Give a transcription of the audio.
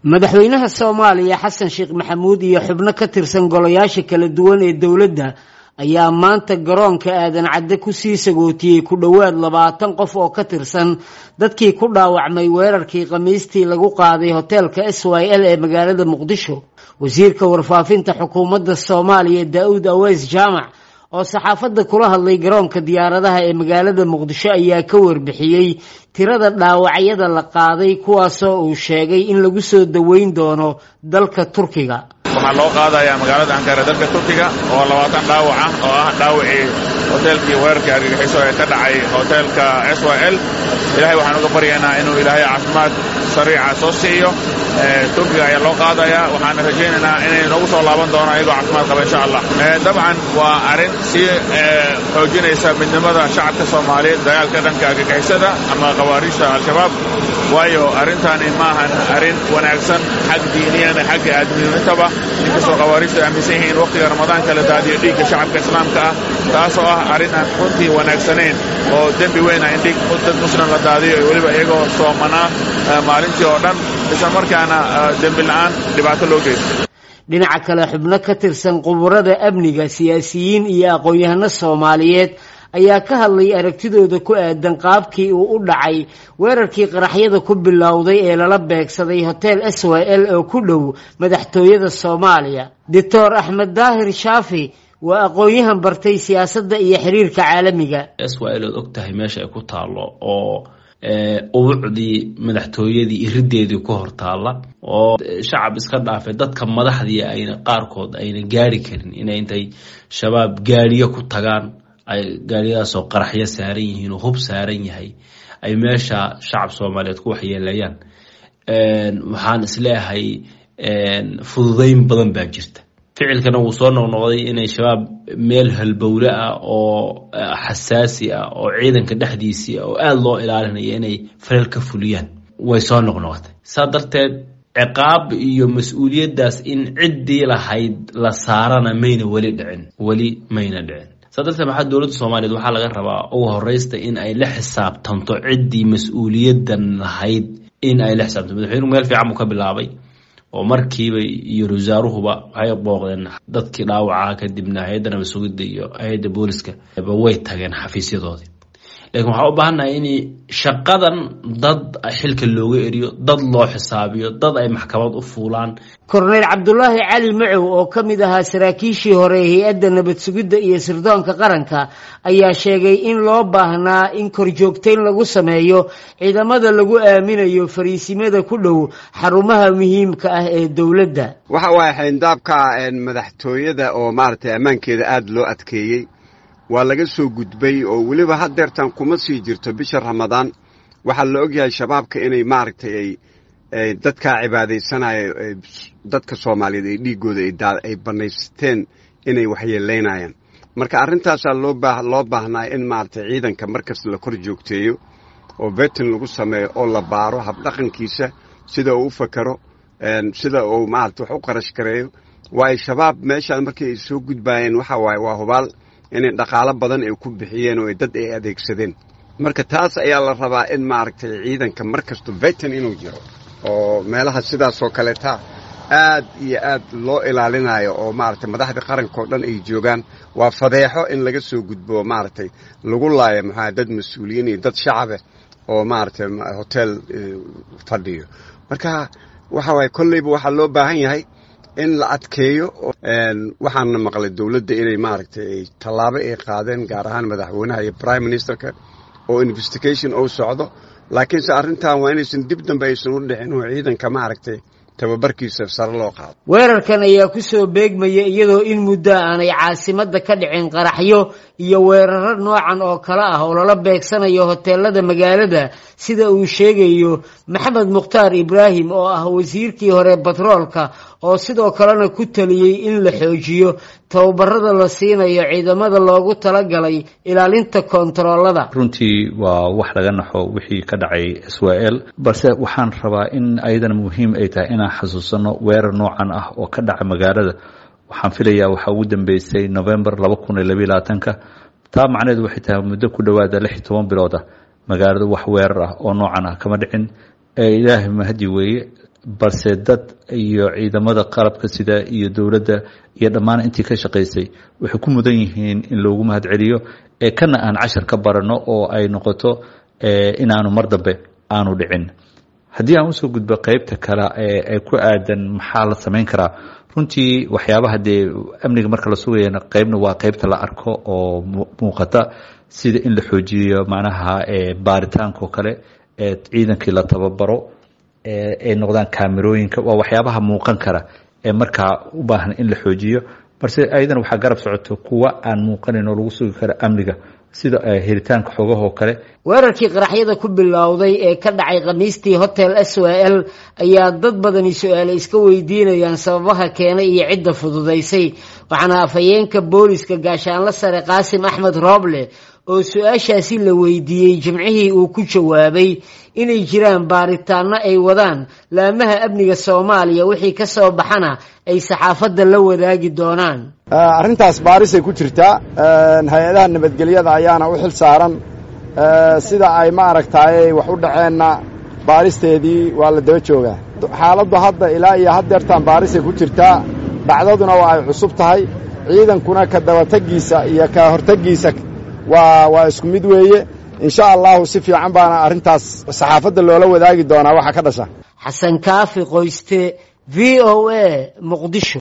madaxweynaha soomaaliya xasan sheekh maxamuud iyo xubno ka tirsan golayaasha kala duwan ee dowladda ayaa maanta garoonka aadan cadde kusii sagootiyey ku dhowaad labaatan qof oo ka tirsan dadkii ku dhaawacmay weerarkii khamiistii lagu qaaday hoteelka s y l ee magaalada muqdisho wasiirka warfaafinta xukuumadda soomaaliya daa-uud aweys jaamac oo saxaafadda kula hadlay garoonka diyaaradaha ee magaalada muqdisho ayaa ka warbixiyey tirada dhaawacyada la qaaday kuwaasoo uu sheegay in lagu soo daweyn doono dalka turkiga waxaa loo qaadayaa magaalada ankara dalka turkiga oo labaatan dhaawac ah oo ah dhaawacii hoteelkii weerarkii argagixiso ee ka dhacay hoteelka s y l ilahay waxaan uga baryaynaa inuu ilaahay caafimaad sariica soo siiyo turkiga ayaa loo qaadayaa waxaana rajaynaynaa inay noogu soo laaban doono ayagoo caafimaad qaba insha allah dabcan waa arrin sii xoojinaysa midnimada shacabka soomaaliyeed dagaalka dhanka argagixisada ama khawaariijta al-shabaab waayo arrintaani maahan arrin wanaagsan xag diiniyan xagga aadminimintaba inkastoo khawaariijta ay aaminsan yihiin wakhtiga ramadaanka la daadiyo dhiigga shacabka islaamka ah taasoo ah arrin aan runtii wanaagsanayn oo dembi weyn ah in dhiig dad muslim la daadiyo weliba iyagoo soomanaa maalintii oo dhan isla markaana dembi la'aan dhibaato loo geysto dhinaca kale xubno ka tirsan quburada amniga siyaasiyiin iyo aqoon-yahano soomaaliyeed ayaa ka hadlay aragtidooda ku aadan qaabkii uu u dhacay weerarkii qaraxyada ku bilowday ee lala beegsaday hotel s y l oo ku dhow madaxtooyada soomaaliya doctor axmed daahir shaafi waa aqoon-yahan bartay siyaasadda iyo xiriirka caalamiga s y l ood og tahay meesha ay ku taalo oo ubucdii madaxtooyadii irideedii ku hortaalla oo shacab iska dhaafay dadka madaxdii ayna qaarkood ayna gaari karin inay intay shabaab gaariyo ku tagaan ay gaariyadaasoo qaraxyo saaran yihiin oo hub saaran yahay ay meesha shacab soomaaliyeed ku waxyeelayaan waxaan isleeyahay fududeyn badan baa jirta ficilkana wuu soo noqnoqday inay shabaab meel halbowle ah oo xasaasi ah oo ciidanka dhexdiisii oo aada loo ilaalinayo inay falal ka fuliyaan way soo noqnoqotay saa darteed ciqaab iyo mas-uuliyaddaas in ciddii lahayd la saarana mayna weli dhicin weli mayna dhicin saa darteed maxaa dowladda soomaaliyeed waxaa laga rabaa ugu horeysta in ay la xisaabtanto ciddii mas-uuliyaddan lahayd in ay la xisaabtanto madaxweynuhu meel fiican buu ka bilaabay oo markiiba iyo wasaaruhuba waxay booqdeen dadkii dhaawacaa kadibna hay-adda nabad sugidda iyo hay-adda booliska way tageen xafiisyadoodii lakiin waxaa u baahannahay in shaqadan dad xilka looga eriyo dad loo xisaabiyo dad ay maxkamad u fuulaan korneyl cabdulaahi cali macow oo ka mid ahaa saraakiishii hore ee hay-adda nabad sugidda iyo sirdoonka qaranka ayaa sheegay in loo baahnaa in korjoogteyn lagu sameeyo ciidamada lagu aaminayo fariisimada ku dhow xarumaha muhiimka ah ee dowladda waxa waaye xayndaabka madaxtooyada oo maaragtay ammaankeeda aada loo adkeeyey waa laga soo gudbay oo weliba haddeertan kuma sii jirto bisha ramadaan waxaa la ogyahay shabaabka inay maaragtay ay dadkaa cibaadaysanaya dadka soomaaliyeed ee dhiiggooda ay bannaysteen inay waxyeelaynayaan marka arrintaasaa loo baahnaa in maaragtay ciidanka markasta la kor joogteeyo oo betin lagu sameeyo oo la baaro habdhaqankiisa sida uu u fakaro sida uu maarata wax u qarash gareeyo waayo shabaab meeshaan markii ay soo gudbaayeen waxa waaye waa hubaal inay dhaqaalo badan ay ku bixiyeen oo dad ay adeegsadeen marka taas ayaa la rabaa in maaragtay ciidanka mar kasto betin inuu jiro oo meelaha sidaasoo kaleeta aad iyo aad loo ilaalinayo oo maaragtay madaxda qaranka oo dhan ay joogaan waa fadeexo in laga soo gudbo maaragtay lagu laayo maxaa dad mas-uuliyiin iyo dad shacabe oo maaragtay hotel fadhiyo marka waxa waaye kolleyba waxaa loo baahan yahay in la adkeeyo waxaana maqlay dowladda inay maaragtay tallaabo ay qaadeen gaar ahaan madaxweynaha iyo prime ministerka oo investigation ou socdo laakiinse arrintan waa inaysan dib dambe aysan u dhicin oo ciidanka maaragtay tababarkiisa sare loo qaado weerarkan ayaa kusoo beegmaya iyadoo in muddo aanay caasimadda ka dhicin qaraxyo iyo weeraro noocan oo kale ah oo lala beegsanayo hoteelada magaalada sida uu sheegayo maxamed mukhtaar ibraahim oo ah wasiirkii hore batroolka oo sidoo kalena ku taliyey in la xoojiyo tababarada la siinayo ciidamada loogu talagalay ilaalinta koontaroolada runtii waa wax laga naxo wixii ka dhacay s y l balse waxaan rabaa in ayadana muhiim ay tahay inaan xasuusano weerar noocan ah oo ka dhaca magaalada waxaan filayaa waxaa ugu dambeysay november laba kun iyo labayo labaatanka taa macnaheedu waxay tahay muddo ku dhowaada lix iyo toban bilooda magaalada wax weerar ah oo noocan ah kama dhicin ilaahay mahadi weeye balse dad iyo ciidamada qalabka sida iyo dowladda iyo dhammaan intii ka shaqaysay waxay ku mudan yihiin in loogu mahad celiyo ee kana aan cashar ka baranno oo ay noqoto inaanu mar dambe aanu dhicin haddii aan usoo gudbo qeybta kale ee ku aadan maxaa la samayn karaa runtii waxyaabaha dee amniga marka la sugayana qeybna waa qeybta la arko oo muuqata sida in la xoojiyo macnaha baaritaanka oo kale ee ciidankii la tababaro ay noqdaan kaamerooyinka waa waxyaabaha muuqan kara ee markaa u baahan in la xoojiyo balse ayadana waxaa garab socoto kuwa aan muuqanin oo lagu sugi karo amniga sida helitaanka xogahoo kale weerarkii qaraxyada ku bilowday ee ka dhacay khamiistii hotel s w l ayaa dad badani su-aale iska weydiinayaan sababaha keenay iyo cidda fududaysay waxaana afhayeenka booliska gaashaanla sare qaasim axmed rooble oo su-aashaasi la weydiiyey jimcihii uu ku jawaabay inay jiraan baaritaano ay wadaan laamaha amniga soomaaliya wixii ka soo baxana ay saxaafadda la wadaagi doonaan arrintaas baarisay ku jirtaa hay-adaha nabadgelyada ayaana u xil saaran sida ay ma aragtaayey wax u dhaceenna baaristeedii waa la daba joogaa xaaladdu hadda ilaa iyo haddeertaan baarisay ku jirtaa dhacdaduna waa ay cusub tahay ciidankuna ka dabategiisa iyo ka hortegiisa waa waa isku mid weeye insha allahu si fiican baana arrintaas saxaafadda loola wadaagi doonaa waxaa ka dhasha xasan kaafi qoyste v o a muqdisho